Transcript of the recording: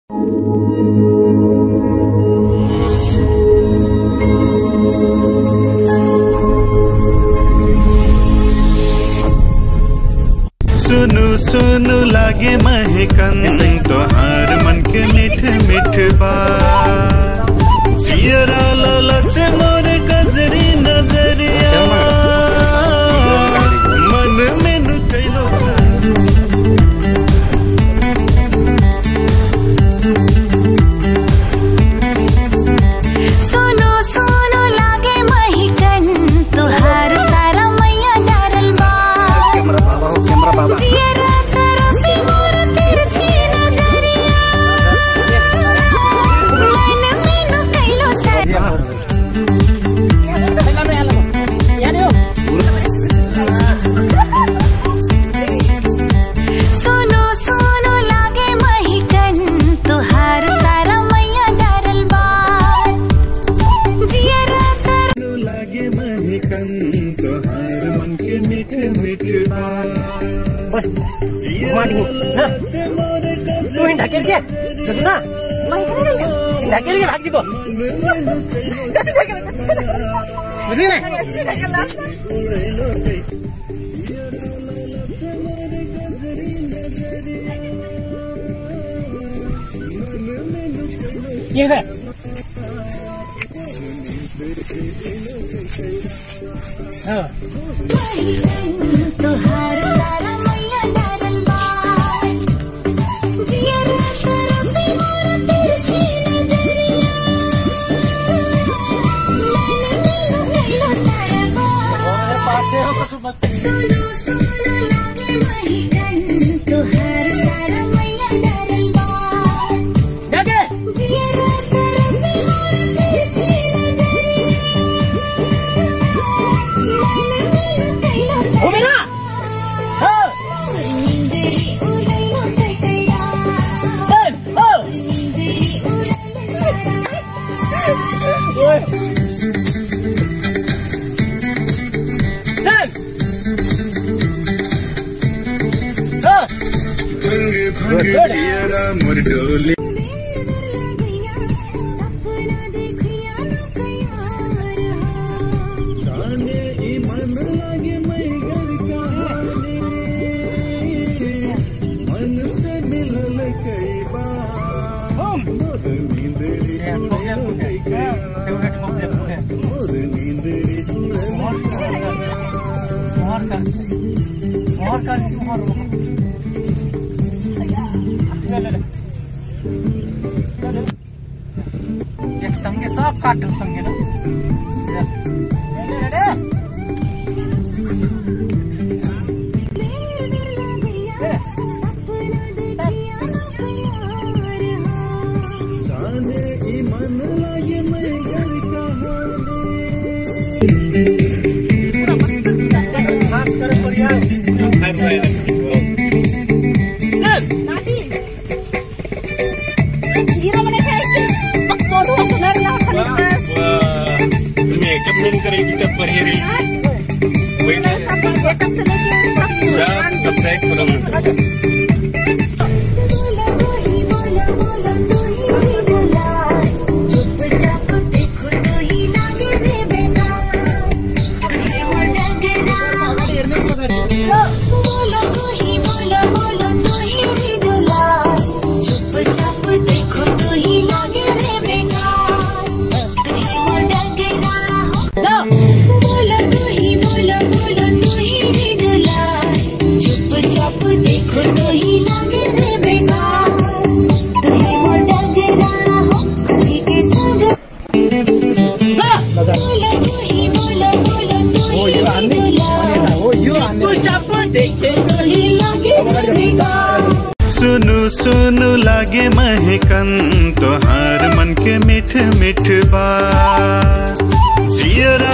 सुनु सुनु लागे महकन तोहार मन के मिठ मिठ बात जियरा ललच मोर गजरी नजरिया मन में नु कैलो सा सोनो सोनो लागे महिकन तुहार सारा मैया डारल बा जियरा तरसी मोर तिरछी नजरिया मन में नु कैलो सा सोनो सोनो लागे महिकन तुहार सारा मैया डारल बा जियरा तर लागे महकन तोहार मन के मिठ मिठ बात बस माटिको ल तु हिँड ढाकेल के बुझ्नु न ढाकेल के भाग्जीको बुझ्नु न के छ अँ तुहार सारा मैया डारल बा जियरा तरसी मोर तिरछी नजरिया मन में नु कैलो सारा बा सोनो सोनो लागे महिकन तुहार सारा मैया डारल बा ढाके जियरा तरसी मोर तिरछी नजरिया मन में नु कैलो सारा घुमेर हो निंदेरी उड़ैलो कैकैया चल हो निंदेरी उड़ैलो सारा ओए चल हो भंग भंग जियरा मोर डोली सपना देखिया न कयार जाने ई मन लागे मैं घर कहानी मन से मिलल कई बार हम मोर नींदरी उड़ल कैकैया मोर नींदरी उड़ल एक सँगै सब काट्छौँ सँगै ल जाने ई मन लागे मैं घर कहानी मेकअप नहीं करेगी तब बढ़िया सब सब पैक करो देखो तू ही लागे रे बेकार तू ही मोर डगरा हो बोलो तू ही बोलो बोलो तू ही रे दुला चुप चाप देखो तू ही लागे रे बेकार तू ही मोर डगरा हो खुशी के संग बोलो तू ही बोलो बोलो तू ही रे दुला चाप देखे तू ही लागे रे बेकार सुनु सुनु लागे महकन तोहार मन के मिठ मिठ बात जियरा